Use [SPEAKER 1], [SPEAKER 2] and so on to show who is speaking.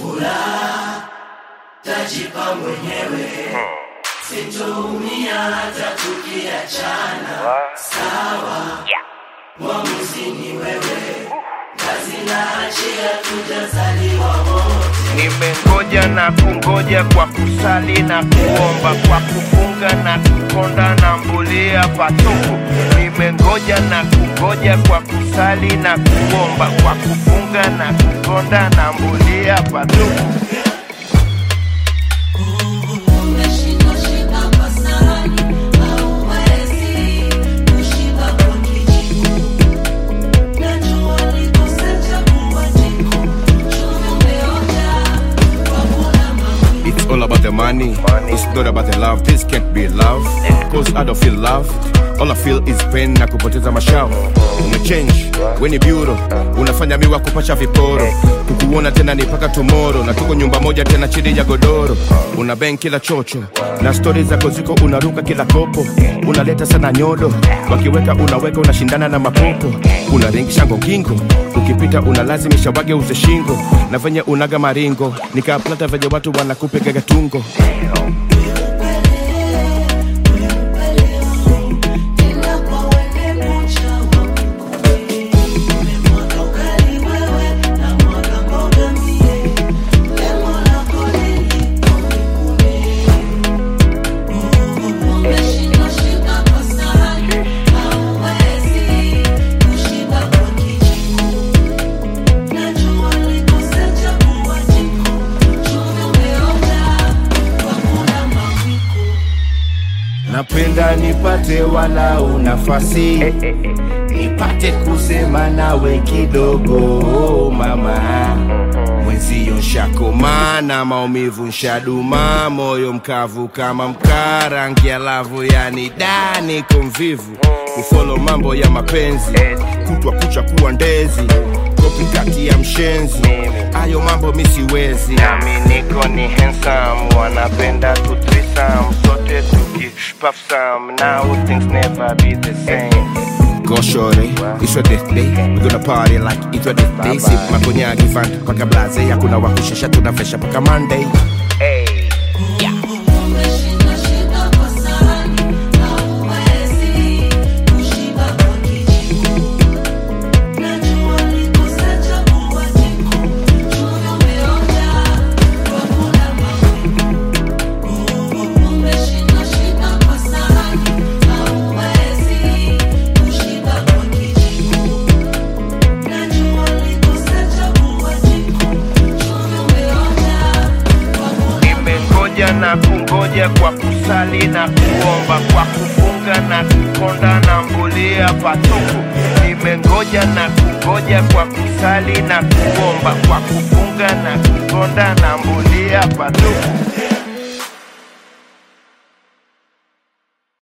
[SPEAKER 1] furaha tajipa mwenyewe, sitoumia hata tukiachana. Sawa, mwamuzi ni wewe, kazi naachia, tujazaliwa wote.
[SPEAKER 2] Nimengoja na kungoja kwa kusali na kuomba, kwa kufunga na kukonda na mbulia patupu. Nimengoja na kungoja kwa kusali na kuomba, kwa kufunga na kukonda na mbulia patupu.
[SPEAKER 1] Umeshindwa shika kwa sahani, hauwezi kushiba kwa kijiko. Najua nikosa chakula jiko, chumvi umeonja kwa kula mawili.
[SPEAKER 3] It's all about the money. It's not about the love. This can't be love. Cause I don't feel loved. All I feel is pain na kupoteza mashavu. Umechange, we ni bureau. Unafanya miwa kupasha viporo. Kukuona tena ni paka tomorrow. Na tuko nyumba moja tena chini ya godoro. Una bang kila chocho. Na stori zako ziko unaruka kila kopo. Unaleta sana nyodo. Wakiweka unaweka unashindana na mapopo. Unaringisha ngongingo. Ukipita unalazimisha wage uze shingo. Na venye unaga maringo. Nikaplata venye watu wanakupiga tungo.
[SPEAKER 1] Tena kwa wene mocha wa mkumi. Umemwaga ugali wewe na mwaga mboga mie. Lengo lako nini unikune? Umeshindwa shika kwa sahani, hauwezi kushiba kwa kijiko. Najua nikosa chakula jiko, chumvi umeonja kwa kula mawiko.
[SPEAKER 3] Napenda nipate walau nafasi nipate kusema nawe kidogo mama mwenzio shakomana maumivu nshaduma moyo mkavu kama mkaa rangi ya lavu yani dani komvivu kufolo mambo ya mapenzi kutwa kucha kuwa ndezi kopi kati ya mshenzi ayo mambo misiwezi
[SPEAKER 2] nami niko ni handsome wanapenda kutrisam sote tukipaf some now things never be the same
[SPEAKER 3] Go shorty, it's your death day. We gonna party like it's your death day. Sip makonyagi fan paka blaze, hakuna wakushesha tunafresha paka Monday.
[SPEAKER 2] hey.
[SPEAKER 1] Umeshindwa shika kwa sahani, hauwezi kushiba kwa kijiko. Najua nikosa chakula jiko, chumvi umeonja kwa kula mawiko. Umeshindwa shika kwa sahani, hauwezi kushiba kwa kijiko. Najua nikosa chakula jiko, chumvi umeonja kwa kula
[SPEAKER 2] nimengoja na kungoja kwa kusali na kuomba kwa kufunga na kukonda na mbulia patupu nimengoja na kungoja kwa kusali na kuomba kwa kufunga na kukonda na mbulia patupu